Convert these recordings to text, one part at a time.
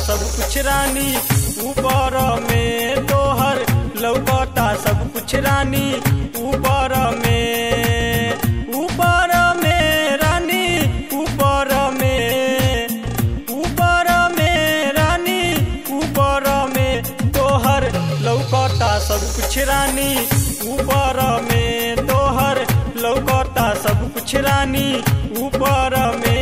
सब कुछ रानी ऊपर में तोहर लौकता सब कुछ रानी ऊपर में ऊपर में रानी ऊपर में ऊपर में रानी ऊपर में तोहर लौकता सब कुछ रानी ऊपर में तोहर लौकता सब कुछ रानी ऊपर में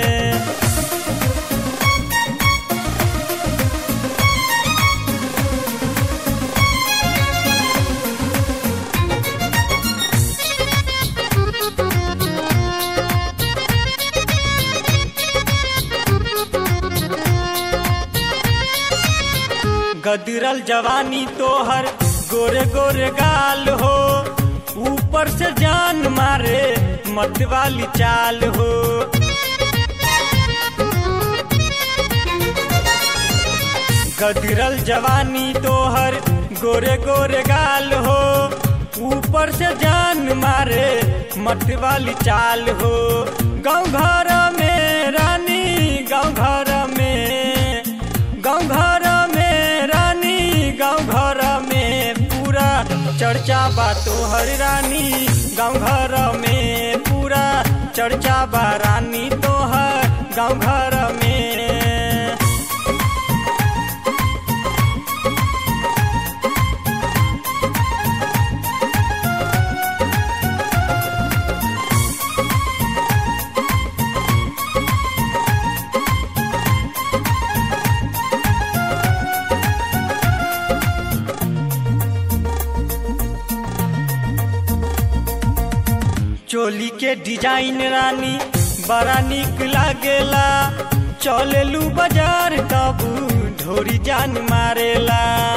गदरल जवानी तोहर गोरे गोरे गाल हो ऊपर से जान मारे मत वाली चाल हो गदरल जवानी तोहर गोरे गोरे गाल हो ऊपर से जान मारे मत वाली चाल हो गाँव घर में रानी गाँव घर में गाँव घर में रानी गाँव घर में पूरा चर्चा बा तोहर रानी गाँव घर में पूरा चर्चा बा रानी तोहर गाँव घर में चोली के डिजाइन रानी बड़ा निक लागेला चलेलू बाजार तब ढोरी जान मारेला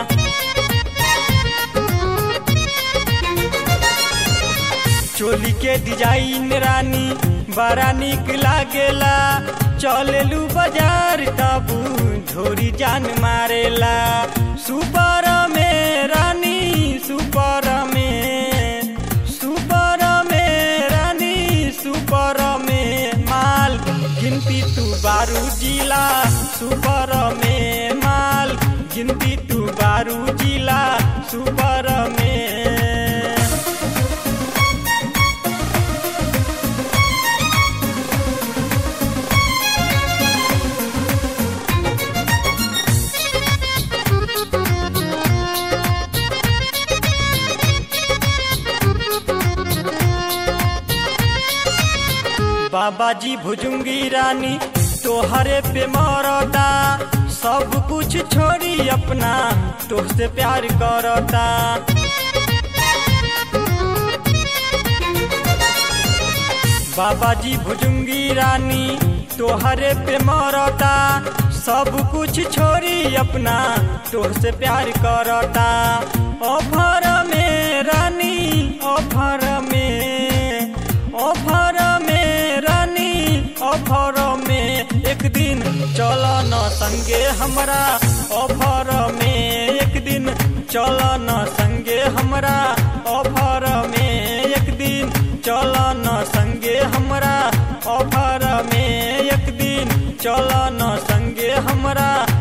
चोली के डिजाइन रानी बड़ा निक लागेला चलेलू बाजार तब ढोरी जान मारेला सुपर में रानी सुपर में सुपर में रानी सुपर में माल गिनती तू बारू जिला सुपर में माल गिनती तू बारू जिला सुपर में बाबा जी भुजुंगी रानी तोहरे पे मरता सब कुछ छोड़ी अपना तोहसे प्यार करता बाबा जी भुजुंगी रानी तोहरे पे मरता सब कुछ छोड़ी अपना तोहसे प्यार करता ऑफर में रानी ऑफर में ऑफर में रानी ऑफर में एक दिन चलो न संगे हमरा ऑफर में एक दिन चलो न संगे हमरा ऑफर में एक दिन चलो न संगे हमरा ऑफर में एक दिन चलो न संगे हमरा